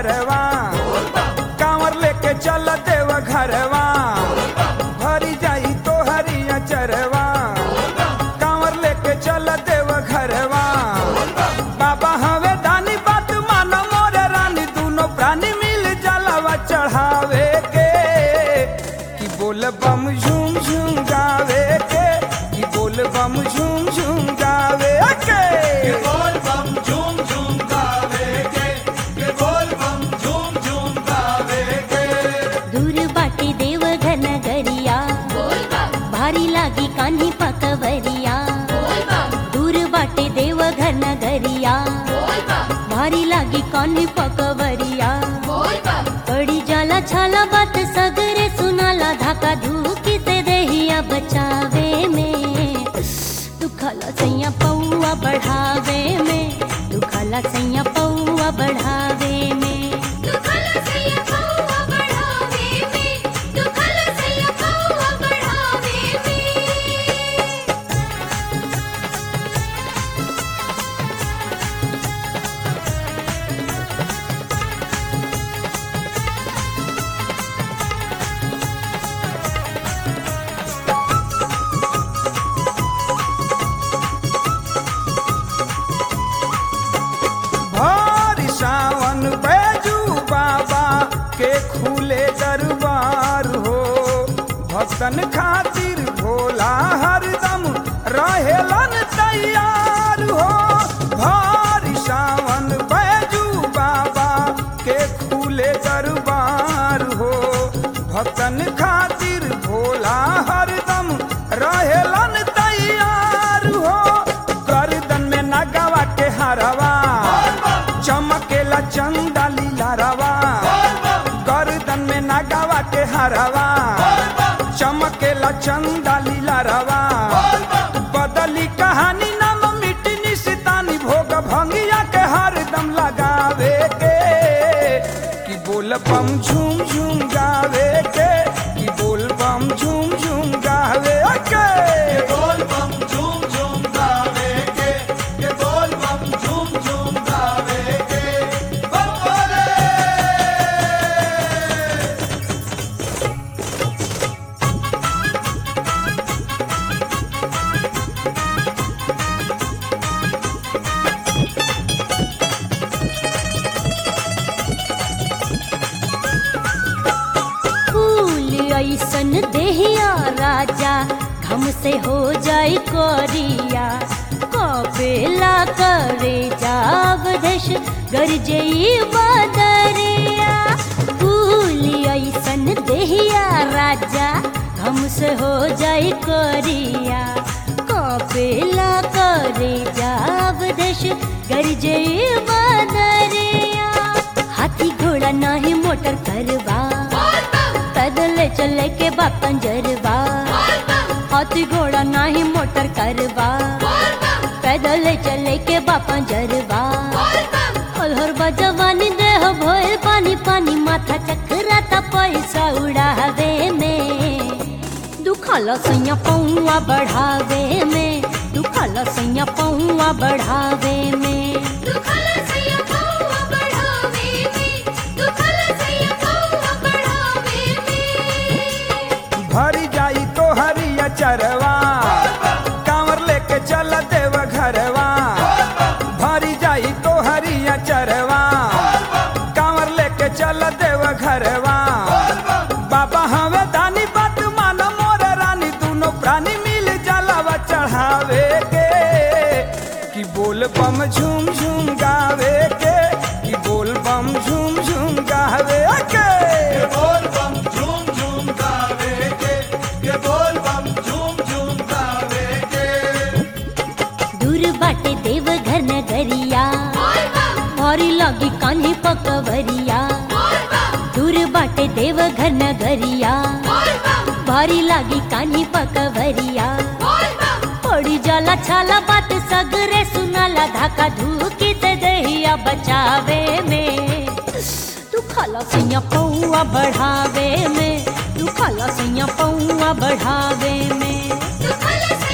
चरवा कांवर लेके चल देव घरवा भरी जाई तो हरिया चरवा कांवर लेके चल देव घरवा बाबा हवे दानी बात मानो मोरे रानी दोनों प्राणी मिल जलवा चढ़ावे के कि बोल बम झूम झूम गावे के कि बोल बम झूम झूम गावे के बोल बम झूम झूम गावे के के बोल बम झूम झूम गावे के दूर बाटे देव घन गरिया भारी लागी कान्ही पकवरिया दूर बाटे देव घन गरिया भारी लागी कान्ही पकवरिया पड़ी जाला छाला बात सगरे सुनाला धाका धूकी से देहिया बचावे में दुखाला सैया पौआ बढ़ावे में दुखाला सैया पौआ बढ़ावे में भारी सावन बैजू बाबा के खुले दरबार हो भक्तन खातिर भोला हरदम रहेलन तैयार हो भारी सावन बैजू बाबा के खुले दरबार हो भक्तन खातिर भोला हरदम रहेलन तैयार हो गर्दन में नगवा के हरवा चमकेला चंदा लीला रवा गर्दन में नगवा के हरवा चमकेला चंदा लीला रवा बदली कहानी नाम मिटी निशितानी भोग भंगिया के हरदम लगावे के कि बोल बम झूम झूम गावे के कि बोल बम झूम झूम गावे के बोल बम झूम झूम गावे के के बोल बम झूम झूम गावे के बम बोले फूल ऐसन देहिया राजा घम से हो जाई कोरिया कपेला करे जाब देश गरजई बदरिया फूल ऐसन देहिया राजा घम से हो जाई कोरिया कपेला करे जाब देश गरजई बदरिया हाथी घोड़ा नाही मोटर करवा पैदल चले के बाप पंजरवा हाथी घोड़ा नाही मोटर करवा पैदल चले के बाप पंजरवा अलहर बजवानी देह भोल पानी पानी माथा चकराता पैसा उड़ावे में दुखाला सैया पौआ बढ़ावे में दुखाला सैया पौआ बढ़ावे में भरी जाई तो हरिया चरवा कांवर लेके चल देव घरवा भरी जाई तो हरिया चरवा कांवर लेके चल देव घरवा बाबा हवे दानी बात मानो मोर रानी दोनों प्राणी मिल जलावा चढ़ावे के कि बोल बम झूम झूम गावे के कि बोल बम झूम झूम गावे के के बोल बम झूम झूम गावे के के बोल बम झूम झूम गावे के दूर बाटे देव घर नगरिया भारी लागी कान्ही पकवरिया दूर बाटे देव घर नगरिया भारी लागी कान्ही पकवरिया पड़ी जाला छाला बात सगरे सुनाला धाका धूकी से दहिया बचावे में तू खाला सैया पौआ बढ़ावे में तू खाला सैया पौआ बढ़ावे में दुखल से